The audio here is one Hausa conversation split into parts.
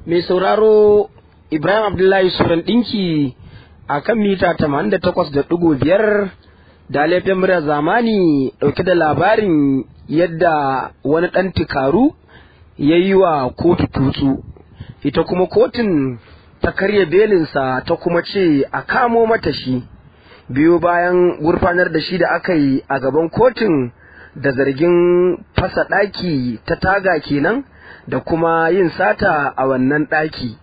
mai sauraro Ibrahim Abdullahi Suran ɗinki a kan mita 88.5 da laifin murar zamani ɗauke da labarin yadda wani ɗan tikaru ya yi wa kotu tutsu. Ita kuma kotun ta karya belinsa ta kuma ce a kamo mata shi. Biyu bayan gurfanar da shi da aka yi a gaban kotun da zargin fasa ɗaki ta taga kenan da kuma yin sata a wannan ɗaki.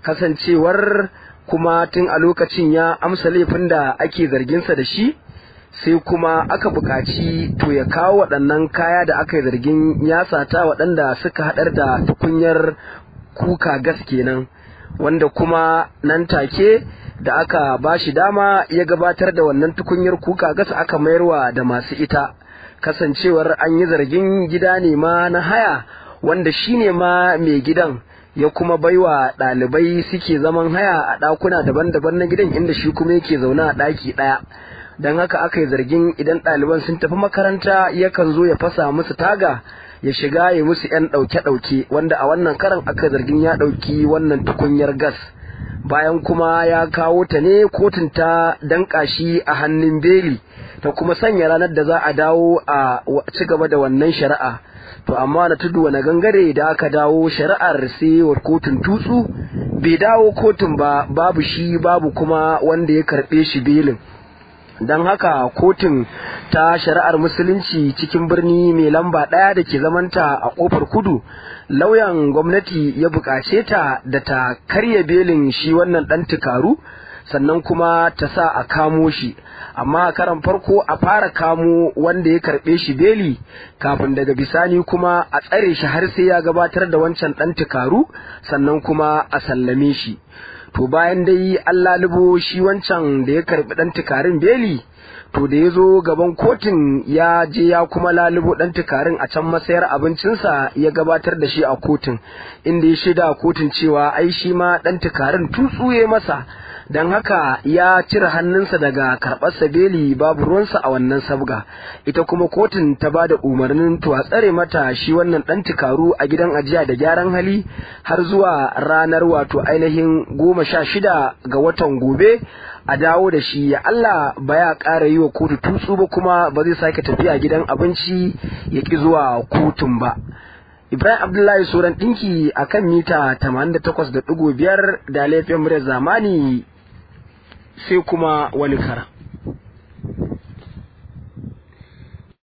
kasancewar kuma tun a lokacin ya amsa laifin da ake zarginsa da shi sai kuma aka buƙaci to ya kawo waɗannan kaya da aka yi zargin ya sata waɗanda suka haɗar da tukunyar kuka gas kenan wanda kuma nan take da aka ba shi dama ya gabatar da wannan tukunyar kuka gas aka mayarwa da masu ita kasancewar an yi zargin gida ne ma na haya wanda shi ne ma mai gidan ya kuma baiwa ɗalibai suke zaman haya a ɗakuna daban-daban na gidan inda shi kuma yake zaune a ɗaki ɗaya don haka aka yi zargin idan ɗaliban sun tafi makaranta yakan zo ya fasa musu taga ya shiga ya musu 'yan ɗauke-ɗauke wanda a wannan karan aka zargin ya ɗauki wannan tukunyar gas bayan kuma ya kawo ta ne kotun ta danƙa shi a hannun beli ta kuma sanya ranar da za a dawo a ci gaba da wannan shari'a to amma na tudu wani gangare da aka dawo shari'ar sai wa kotun tutsu bai dawo kotun ba babu shi babu kuma wanda ya karɓe shi belin don haka kotun ta shari'ar musulunci cikin birni mai lamba ɗaya da ke zamanta a ƙofar kudu lauyan gwamnati ya buƙace ta da ta karya belin shi wannan ɗan tukaru sannan kuma ta sa a kamo shi amma a karan farko a fara kamo wanda ya karɓe shi beli kafin daga bisani kuma a tsare shi har sai ya gabatar da wancan ɗan tukaru sannan kuma a sallame shi to bayan dai an lalubo shi wancan da ya karɓi ɗan tukarin beli to da ya zo gaban kotun ya je ya kuma lalubo ɗan tukarin a can masayar abincinsa ya gabatar da shi a kotun inda ya shaida a kotun cewa ai shi ma ɗan tukarin tutsuye masa don haka ya cire hannunsa daga karɓar sabeli babu ruwansa a wannan sabga ita kuma kotun ta ba da umarnin to a tsare mata shi wannan ɗan tikaru a gidan ajiya da gyaran hali har zuwa ranar wato ainihin goma sha shida ga watan gobe a dawo da shi ya Allah ba ya ƙara yi wa kotu tutsu ba kuma ba zai sake tafiya gidan abinci ya ƙi zuwa kotun ba. Ibrahim Abdullahi Soran ɗinki a kan mita 88.5 da laifin muryar zamani sai kuma wani kara.